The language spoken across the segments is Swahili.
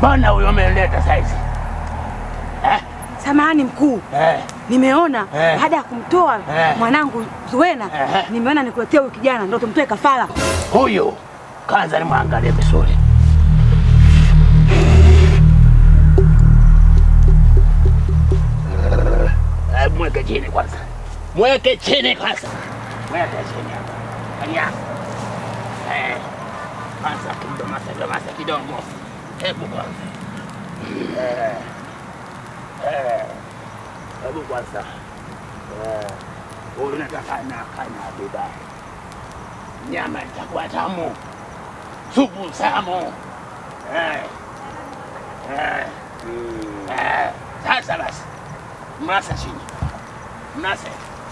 Mbona huyo umeleta saizi? Eh? Samahani mkuu, Eh. nimeona Eh. baada ya kumtoa Eh. mwanangu Zuena, Eh. nimeona nikuletea huyu kijana ndo tumtoe kafara. Huyu kwanza nimwangalie vizuri. Eh, Mweke chini kwanza, mweke chini kwanza, mweke chini hapa. Aya, eh, kwanza kimdomasa domasa kidogo, hebu kwanza, eh, eh, hebu kwanza, eh, huyu nataka na kana vibaya nyama itakuwa tamu, supu tamu. Eh, eh, eh. Sasa basi, mnasa chini, mnase.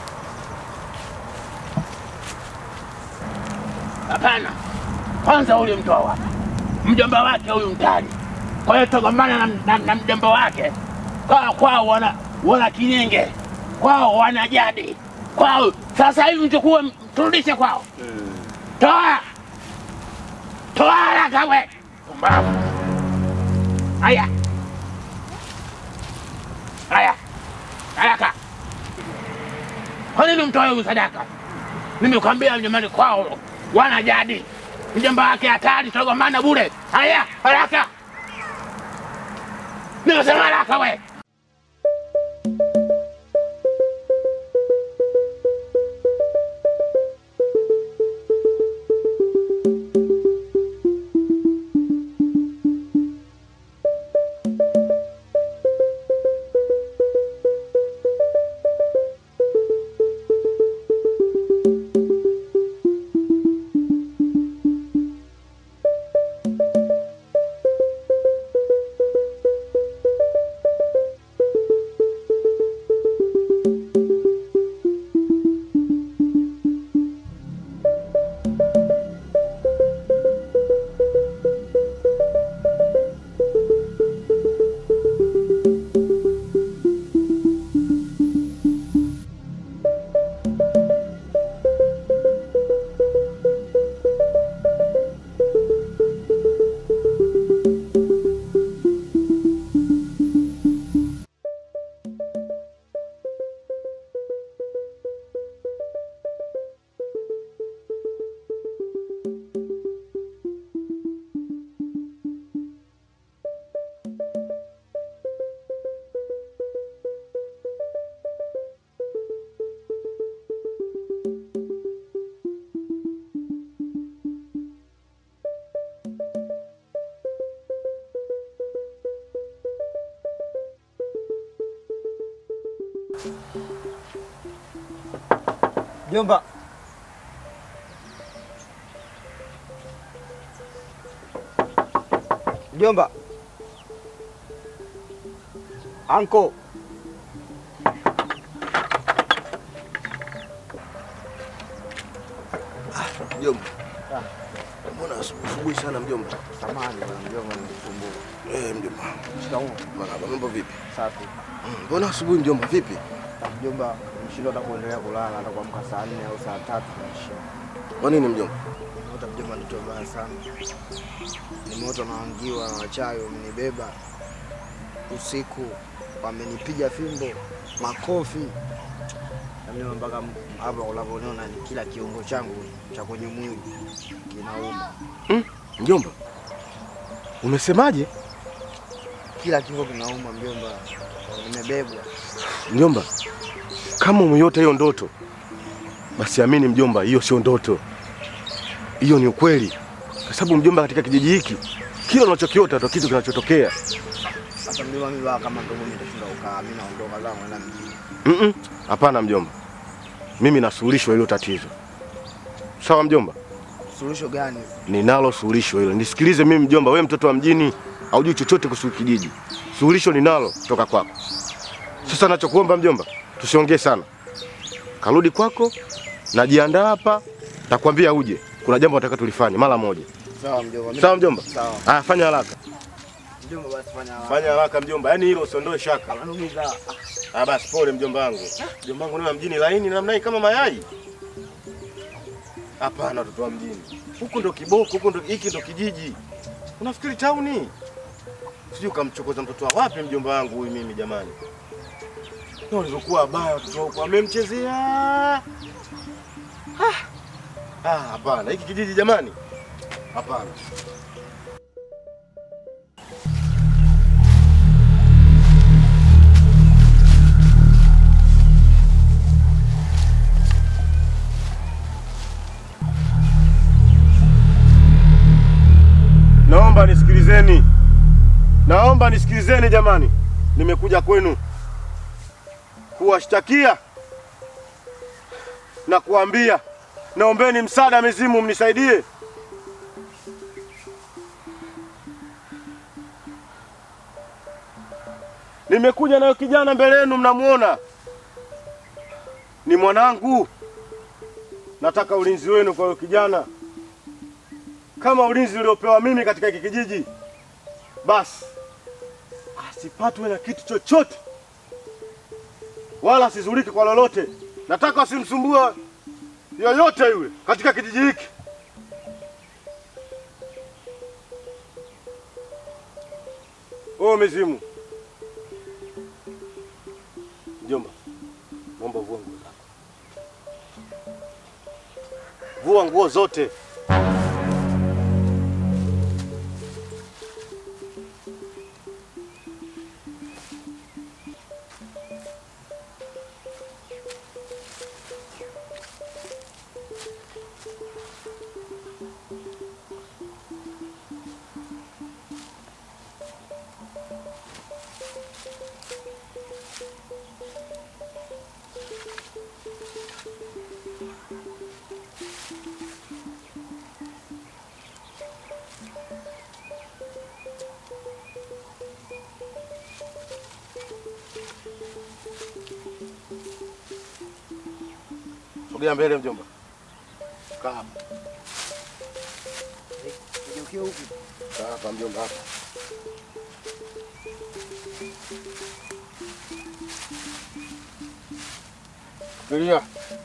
Hapana, kwanza huyu mtoa wapi? Mjomba wake huyu mtani. Kwa hiyo togombana na, na, na mjomba wake. Kwao kwao wana, wana kinyenge, kwao wana jadi, kwao sasa hivi mchukue mturudishe kwao. Toa! Toa haraka we! Pumbavu! Haya! Haya! Haraka! Kwa nini mtoe huyu sadaka? Nimekwambia mjomani kwao wana jadi. Mjomba wake hatari, tutagombana bure. Haya, haraka! Nimesema haraka we! Jomba. Jomba. Anko. Mjomba. Mbona asubuhi asubuhi sana mjomba? Samahani bwana mjomba nikusumbua. Eh, mjomba. Shikamoo. Marhaba, mambo vipi? Safi. Mm, Mbona asubuhi mjomba vipi? Mjomba mshindwa hata kuendelea kulala hata kuamka saa nne au saa tatu naishia. Kwa nini mjomba? Nimeota mjomba ndoto mbaya sana. Nimeota naangiwa na wachawi wamenibeba usiku, wamenipiga fimbo, makofi na mjomba, mpaka m- hapa unavyoniona ni kila kiungo changu cha kwenye mwili kinauma, Mjomba. Umesemaje? kila kiungo kinauma mjomba, nimebebwa. Mjomba. Kama umeiota hiyo ndoto, basi amini mjomba, hiyo sio ndoto. Hiyo ni ukweli. Kwa sababu mjomba, katika kijiji hiki kila unachokiota ndio kitu kinachotokea. Sasa mjomba, mimi baa kama ndogo nitashinda kukaa, mimi naondoka zangu naenda mjini. Mm-mm. Hapana mjomba. Mimi nasuluhisho hilo tatizo. Sawa mjomba? Suluhisho gani? Ninalo suluhisho hilo. Nisikilize mimi mjomba, wewe mtoto wa mjini haujui chochote kuhusu kijiji. Suluhisho ninalo kutoka kwako. Sasa nachokuomba mjomba, tusiongee sana. Karudi kwako, najiandaa hapa, takwambia uje. Kuna jambo nataka tulifanye mara moja. Sawa mjomba. mimi- Sawa mjomba? Sawa. Ah, fanya haraka. Mjomba basi fanya haraka. Fanya haraka mjomba, yaani hilo usiondoe shaka. Ananumiza. Ah, basi pole mjomba wangu. Mjomba wangu ni wa mjini laini namna hii kama mayai. Hapana, watoto wa mjini. Huku ndo kiboko, huku ndo hiki ndo kijiji. Unafikiri tauni? Sijui kamchokoza mtoto wa wapi mjomba wangu huyu mimi jamani. Na walivyokuwa baya watoto wako amemchezea. Ah. Ah, hapana. Hiki kijiji jamani. Hapana. Naomba nisikilizeni, naomba nisikilizeni jamani, nimekuja kwenu kuwashtakia na kuambia, naombeni msaada, mizimu mnisaidie. Nimekuja nayo kijana mbele yenu, mnamuona ni mwanangu. Nataka ulinzi wenu kwa huyo kijana kama ulinzi uliopewa mimi katika hiki kijiji, basi asipatwe na kitu chochote wala asizulike kwa lolote. Nataka asimsumbue yoyote yule katika kijiji hiki. O mizimu, mjomba, naomba vua nguo zako, vua nguo zote. Sogea mbele mjomba. Kaa hapa. Nigeukie huku. Kaa hapa mjomba hapa. Tulia.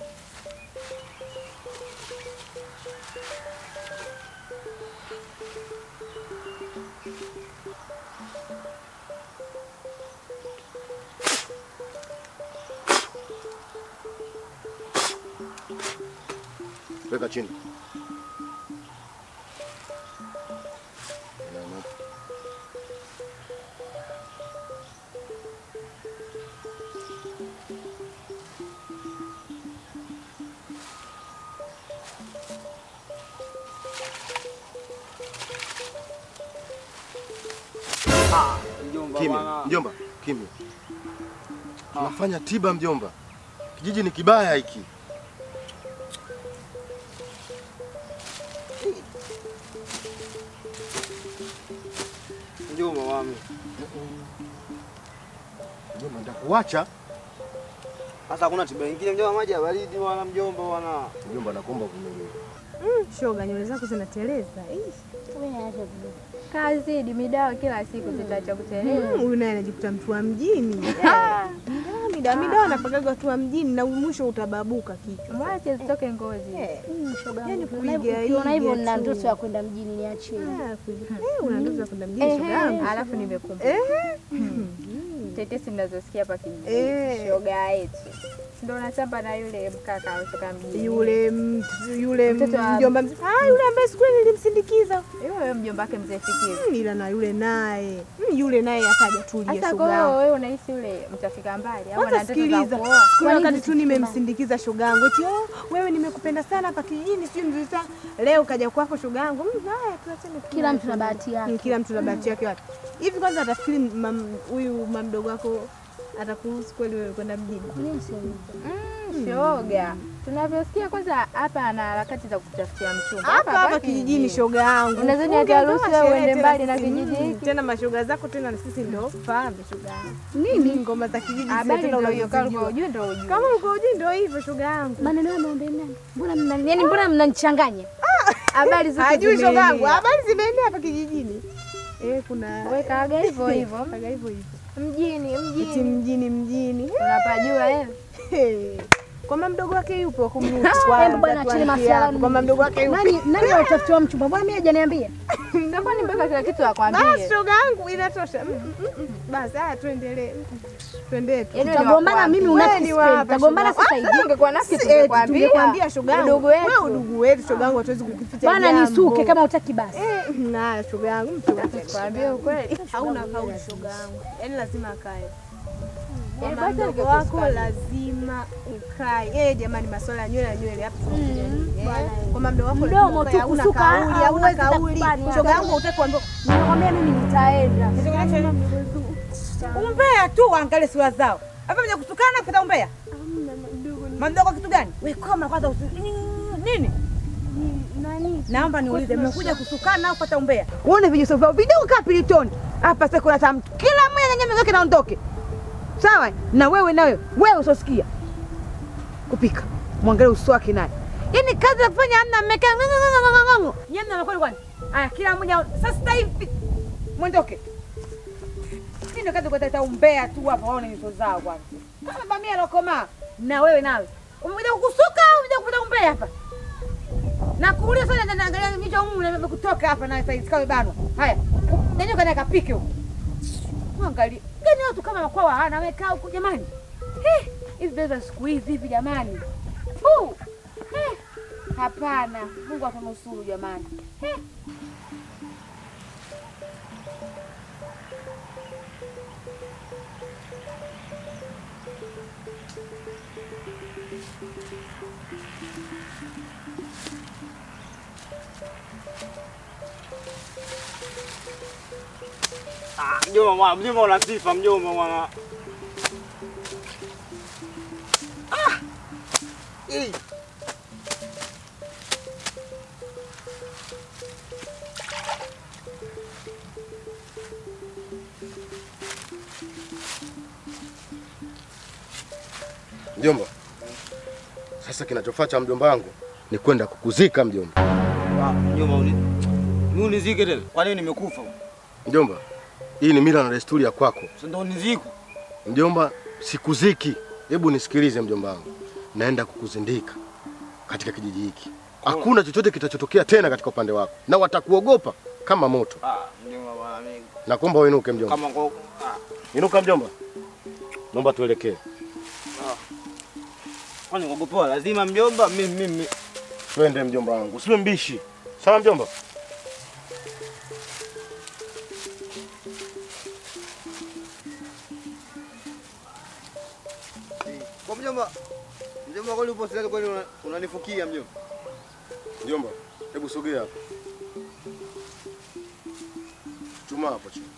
Weka chini. Inama. Mjomba Kimya, bwana. mjomba, kimya. Tunafanya tiba mjomba. Kijiji ni kibaya hiki. Mjomba wami. Mjomba, nitakuacha. Sasa hakuna tiba nyingine mjomba, maji ya baridi wala mjomba bwana. Mjomba, nakuomba vumilia. Shoga, nywele zako zinateleza. Kazidi midawa kila siku zitaacha kuteleza. Mm, Huyu naye anajikuta mtu wa mjini. Midawa, midawa, midawa anapagaga watu wa mjini na mwisho utababuka kichwa. Mwache zitoke ngozi. Eh, Shoga Yaani yangu, kuiga ukiona- ukiona hivyo iga nina tu. ndoto ya kwenda mjini niachie. ah, kuiga- eh, una ndoto za kwenda mjini shoga yangu. Alafu nimekumbuka tetesi mnazosikia hapa kijijini, Eh. shoga yetu ndo natamba na yule mkaka kutoka mjini, Yule mtu- yule Mtoto wa- mjomba mzee. Ah, yule ambaye siku ile nilimsindikiza. yule mjomba wake mzee Fikiri. Mm, Ila na yule naye. Mm, Yule naye akaja tulia Hasa shoga kwa hiyo yangu. wewe unahisi yule mtafika mbali au ana Kwanza ndoto za sikiliza, kuoa? siku ile Kwa nini wakati tu tusikie nimemsindikiza shoga yangu eti oh, wewe nimekupenda sana hapa kijijini, sijui mzuri sana. Leo kaja kwako shoga yangu. Mm, haya tuachane tu. Kila mtu na bahati yake. Mm, Kila mtu na bahati yake wapi. Hivi kwanza atafikiri mam- huyu mamdogo wako atakuruhusu kweli wewe kwenda mjini? Mimi siamini. Mm, shoga tunavyosikia kwanza hapa ana harakati za kutafutia mchumba Hapa hapa kijijini shoga yangu. Unadhani Funge ataruhusu ndoa wewe sherehe uende tena mbali na sisi, kijiji mm, hiki? Tena mashoga zako tena na sisi ndo fahamu shoga yangu. Nini? Ngoma za kijiji zile habari tena ndio hiyo, kama unazijua. ujue ndio ujue. Kama uko ujui ndio hivyo shoga yangu. Maneno ya maombe nani? Mbona mna yani mbona mnanichanganya? habari zote Hajui shoga yangu. zimeenea. Habari zimeenea hapa kijijini. Eh, kuna Weka aga hivyo hivyo Kaga hivyo hivyo. mjini Eti mjini mjini mjini. unapajua eh Hey. Kwamba mdogo wake yupo kumnusu Hebu kwanza. bwana, acheni tuanzie masuala hapo. Kwamba mdogo wake yupo. Nani nani anatafutiwa mchumba? Mbona mimi hajaniambia? Kwani mpaka kila kitu Basi akwambie? shoga yangu inatosha. Mm, mm, mm, mm. Basi haya tuendelee. Mm, mm. Twende tu. Yaani utagombana mimi Wewe unafiki ni sipendi. wapa, Utagombana shoga. sasa Ah, hivi. Ungekuwa nasi Si, eti, tungekwambia. tungekwambia shoga yangu. Udugu wetu. Wewe udugu wetu shoga yangu hatuwezi kukificha Bwana jambo. nisuke kama utaki basi. Eh, na shoga yangu mtu Kwambia ukweli. hauna kauli shoga yangu. Yaani lazima akae. Yaani Mama basi mdogo wako angekusikani. lazima ukae. Eh, jamani masuala ya nywele na nywele hapa. Eh, Kwamba mdogo wako Mdomo lazima tu ukae, hauna kusuka, kauli, ah, hauna huwezi kauli. takubali. Shoga yangu hutaki kuambia Nakwambia mimi nitaenda. Umbea tu waangalie sura zao. Hapa mja kutukana kupata umbea. Mamdogo kitu gani? Wewe koma kwanza usi... nini? nani? Naomba niulize, mmekuja kutukana au kupata umbea? Uone vijuso vyao vidogo kama pilitoni. Hapa sasa kuna tam kila mmoja nyanya zake naondoke. Sawa? Na wewe nawe, wewe usosikia. Kupika. Mwangalie uso wake naye. Yaani kazi ya kufanya hamna mmekaa ng'ang'ang'ang'ang'ang'ang'o. Nyinyi mna kwani kwani? Aya kila mmoja sasa hivi mwondoke. Hii ndio kazi kuleta umbea tu hapa waone nyuso zao kwanza. Kama bamia lokoma na wewe nawe. Umekuja kukusuka au umekuja kupata umbea hapa? Na kuulia sana na naangalia micho humu na kutoka hapa na saizi kawe banwa. Haya. Nani kana kapike huko? Angalia. Gani watu kama wakwa hana wamekaa huko jamani? Eh, hivi beza siku hizi hivi jamani. Fu. Eh. Hapana. Mungu atanusuru jamani. Eh. Ah, mjomba mwana, mjomba una sifa mjomba mwana. Ah! Eh. Mjomba, sasa kinachofuata mjomba wangu ni kwenda kukuzika mjomba. Ah, mjomba uni. Ni unizike tena. Kwa nini nimekufa? Mjomba, hii ni mila na desturi ya kwako. Si ndo uniziku. Mjomba, sikuziki. Hebu nisikilize mjomba wangu, naenda kukuzindika katika kijiji hiki. Hakuna chochote kitachotokea tena katika upande wako, na watakuogopa kama moto. Ah, mjomba bwana mimi. Nakuomba uinuke mjomba. Kama ngo ah, Inuka mjomba, naomba tuelekee. kwani ngogopoa lazima mjomba mimi mimi. Twende mjomba wangu, usiwe mbishi. Sawa mjomba? Kwa mjomba, mjomba kwani upo silali kwani una- unanifukia mjomba? Mjomba, hebu sogea hapa. Chuma hapo chini.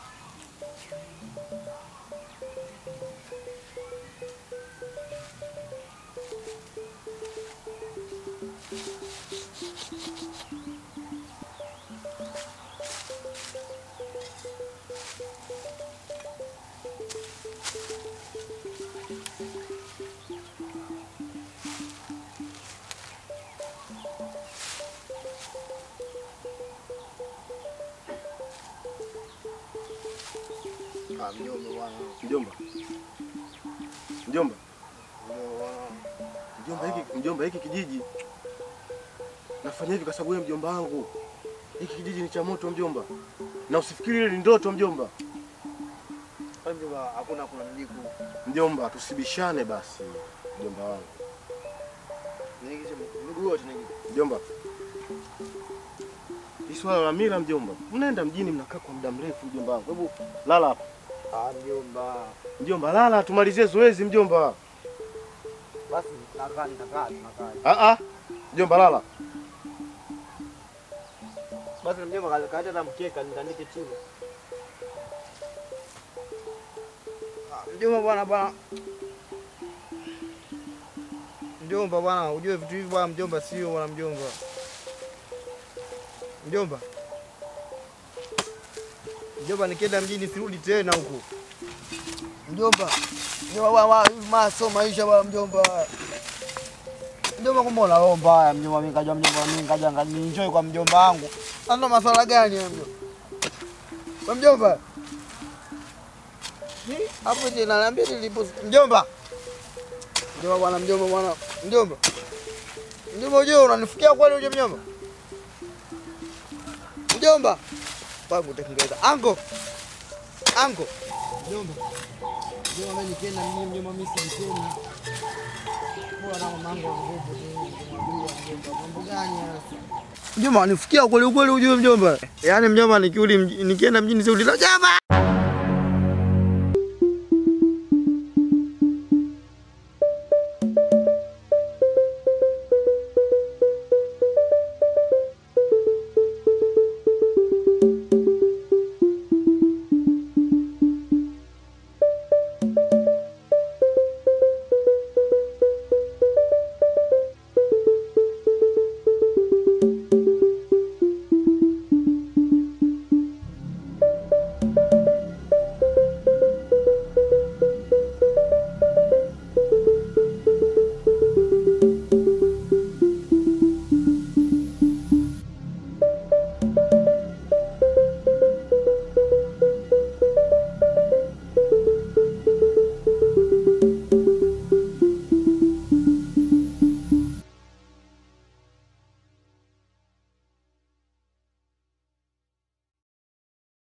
Ah, mjomba bwana. Mjomba. Mjomba, Mjomba bwana. mjomba hiki mjomba hiki kijiji. Nafanya hivi kwa sababu wewe mjomba wangu. Hiki kijiji ni cha moto mjomba. Na usifikiri ile ni ndoto mjomba. Kwani mjomba hakuna kuna mjiku. Mjomba, tusibishane basi mjomba wangu. Niingize miguu yote niingize. Mjomba, hii swala la mila mjomba, mnaenda mjini mnakaa kwa muda mrefu mjomba wangu. Hebu lala hapa Ah, mjomba. mjomba, lala tumalizie zoezi mjomba. Basi nakaa nitakaa tunakaa. Ah ah, mjomba lala. Basi mjomba kaleta na mkeka nitandike chini. Ah, Mjomba bwana bwana. Mjomba bwana, ujue vitu hivi bwana mjomba sio bwana mjomba. Mjomba. Mjomba nikienda mjini sirudi tena huko. Mjomba. Mjomba bwana bwana, hivi maso maisha bwana mjomba. Mjomba kumbe unaomba haya mjomba, mimi kajua mjomba, mimi kaja nienjoy kwa mjomba wangu. Sasa ndo maswala gani ya mjomba? Kwa mjomba. Hi, Hapo je naniambia nilipo mjomba. Sema bwana mjomba bwana. Mjomba. Mjomba uje unanifikia kweli uje mjomba? Mjomba. Pangu tekingeza. Ango. Ango. Mjomba. Mjomba mimi nikienda mjini mjomba mimi simtena. Bora na mamangu wa nguvu tu. Kumwambia mjomba mambo gani hasa? Mjomba anifikia kweli kweli ujue mjomba. Yaani mjomba nikirudi mji- nikienda mjini sio ulila jama.